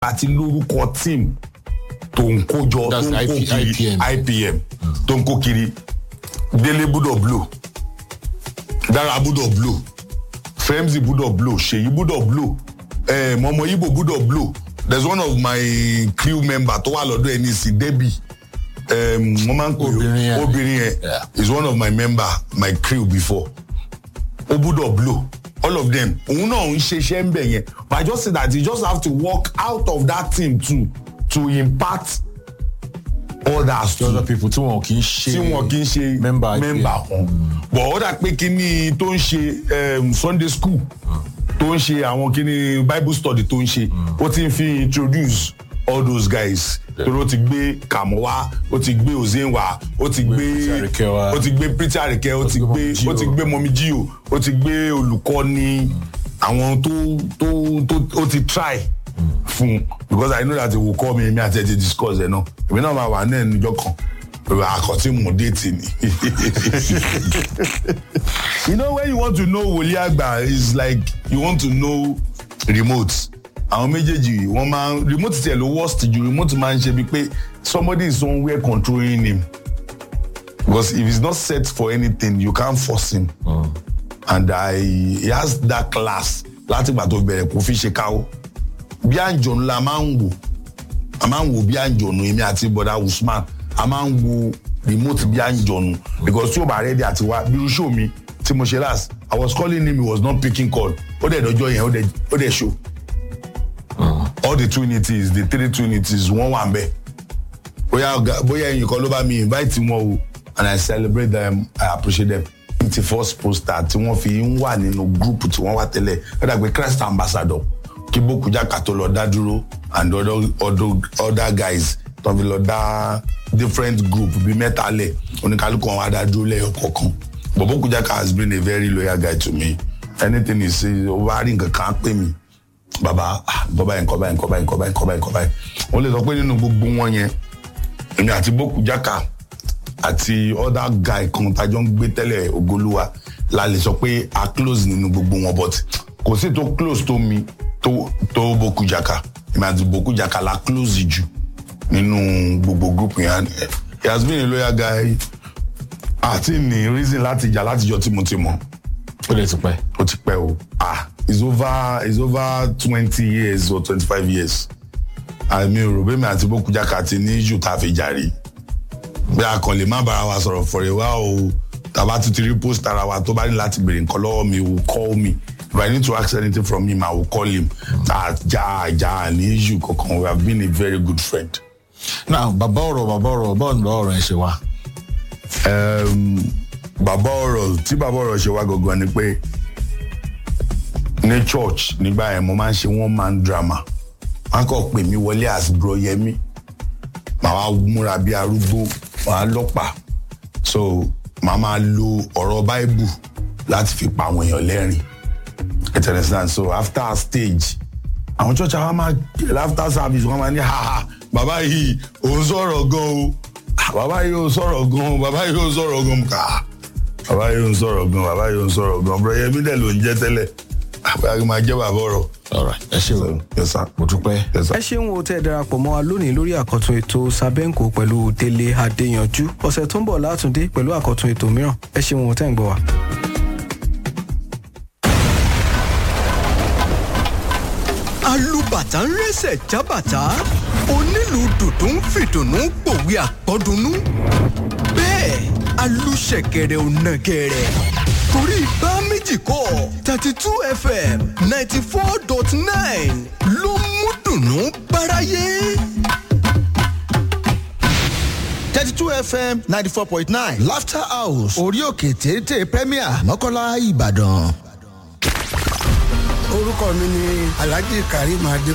àti lórúkọ team tó ń kó jọ tó That's ń kó IP- kiri IPM. IPM tó ń kó kiri délé gbúdọ̀ blow dára gbúdọ̀ blow femzi gbúdọ̀ blow ṣèyí gbúdọ̀ blow eh, mọmọ ibo gbúdọ̀ blow there's one of my crew member tó wà lọ́dọ̀ ẹni sí debbie um, wọ́n máa ń pè Obìnrin yẹn. ó obìnrin yẹn Yeah. is one of my member my crew before ó gbúdọ̀ blow all of them òun náà ń ṣiṣẹ́ ń bẹ̀ yẹn but i just say that you just have to work out of that team too to impart others the other too people tí wọn kì í ṣe tí wọn kì í ṣe member IPM. member wọn but ó dà pé kíní tó ń ṣe um, sunday school tó ń ṣe àwọn kíní bible study tó ń ṣe ó ti ń fi introduce all those guys torí ó ti gbé kàmọ́ wá ó ti gbé ozen wá ó ti gbé Pretty Arike wá. ó ti gbé pretty àríkẹ́ ó ti gbé gbé Mọ̀mí Jíò. ó ti gbé mọ̀mí jíò ó ti gbé olùkọ́ni àwọn tó tó tó ó ti try fún because i know that he will call me èmi àti ẹ ti discuss ẹ náà èmi náà máa wà ní ẹnìjọ kan pẹ̀lú àkọ́tí mò ń déètì ni. you know when you want to know wòlíì àgbà is like you want to know remote àwọn méjèèjì wọn máa ń remote tiẹ̀ ló worst ju remote máa ń ṣe bíi pé somebody is somewhere controlling him because if he's not set for anything you can't force him and i he has that class láti gbà tó bẹ̀rẹ̀ kó fi ṣe káwó bí àǹjọ̀nù la máa ń wò a máa ń wò bí àǹjọ̀nù èmi àti bọ̀dá usman a máa ń wo remote bí àǹjọ̀nù because tí o bá rẹ́dí àti wá bí irú show mi tí mo ṣe last i was calling him he was not picking call ó dẹ̀ dọ́jọ́ yẹn ó dẹ̀ ó dẹ̀ show all the twinities the three twinities wọ́n wà ń bẹ̀ bóyá ọ̀gá- bóyá ẹ̀yìn kan ló bá mi invite wọn o and i celebrate them i appreciate them twenty first poster tí wọ́n fi ń wà nínú group tí wọ́n wà tẹ́lẹ̀ ó dàgbé christ ambassador kí bókújáka tó lọ dá dúró and other, other, other guys tó fi lọ dá different group bíi mẹ́ta lẹ̀ oníkálukú wọn wá dá dúró lẹ́yọ̀ kọ̀ọ̀kan but bókújáka has been a very loyal guy to me anything he say ó bá rí nǹkan kan á pè mí baba ah, nǹkan báyìí nǹkan báyìí nǹkan báyìí nǹkan báyìí nǹkan báyìí nǹkan báyìí wọ́n lè sọ pé nínú gbogbo wọn yẹn èmi àti bókújáka àti other guy kan tájọ́ ń gbé tẹ́lẹ̀ ògolúwa la lè sọ pé a close nínú gbogbo wọn but kò sí tó close tó mi tó tó bókújáka èmi àti bókújáka la close jù nínú gbogbo group yẹn he has been a loyal guy àti ní reason láti jà látijọ́ tí mo ti mọ̀ ó lè ti pẹ́. ó ti pẹ́ o ah it's over it's over twenty years or twenty-five years àmì òrò bẹ́ẹ̀ mi àti bókújáka ti ní jù tá a fi jàre bí a kàn lè má bára wa sọ̀rọ̀ fọ̀rẹ̀ wá o tàbá tún ti rí post ara wa tó bá ní láti béèrè nǹkan lọ́wọ́ mi will call me if i need to ask anything from him i will call him àjà àjà ní jù kankan we have been a very good friend. now bàbá ọ̀rọ̀ bàbá ọ̀rọ̀ báwo ni bàbá ọ̀rọ̀ ẹ̀ ṣe wá. um, bàbá ọ̀rọ̀ tí bàbá ọ̀rọ̀ ṣe wá gangan ni pé ní church nígbà yẹn mo máa ń ṣe one man drama wọn kàn pè mí wọlé as bro yẹmi màá wá múra bí arúgbó màá lọ́pàá so màá máa lo ọ̀rọ̀ bible láti fi pa àwọn èèyàn lẹ́rìn you understand so after our stage àwọn church àwọn máa after service wọn máa ní ha ha bàbá yìí òun sọ̀rọ̀ gan o Ah, bàbá yìí ò sọ̀rọ̀ gan o bàbá yìí ò sọ̀rọ̀ gan ká bàbá yìí ò sọ̀rọ̀ gan bàbá yìí ò sọ̀rọ̀ gan bro yẹmi dẹ̀ ló ń jẹ́ tẹ́lẹ̀ àbúrò yìí máa jẹ́ bàbá ọ̀rọ̀. alright ẹ ṣe o yes sir mo dúpẹ́. yes sir. ẹ ṣeun o tẹ́ ẹ darapọ̀ mọ́ wa lónìí lórí àkọ́tún ètò sábẹ́ǹkò pẹ̀lú délé adéyanjú ọ̀sẹ̀ tó ń bọ̀ látúndé pẹ̀lú àkọ́tún ètò mìíràn ẹ ṣeun o tẹ́ ń gbọ́ wa. alùbàtà ń rẹ́sẹ̀ jábàtà onílù dùdú ń fìdùnnú pòwe àpọ́dúnú bẹ́ẹ̀ alùṣẹ̀kẹ̀rẹ̀ ò nàgẹ̀rẹ̀ torí bá méjì kọ́ thirty two fm ninety four dot nine ló mú dùnnú báráyé. thirty two fm ninety four point nine laughter house orí òkè téńté premier mọ́kànlá ìbàdàn. orúkọ mi ni alhaji karim adé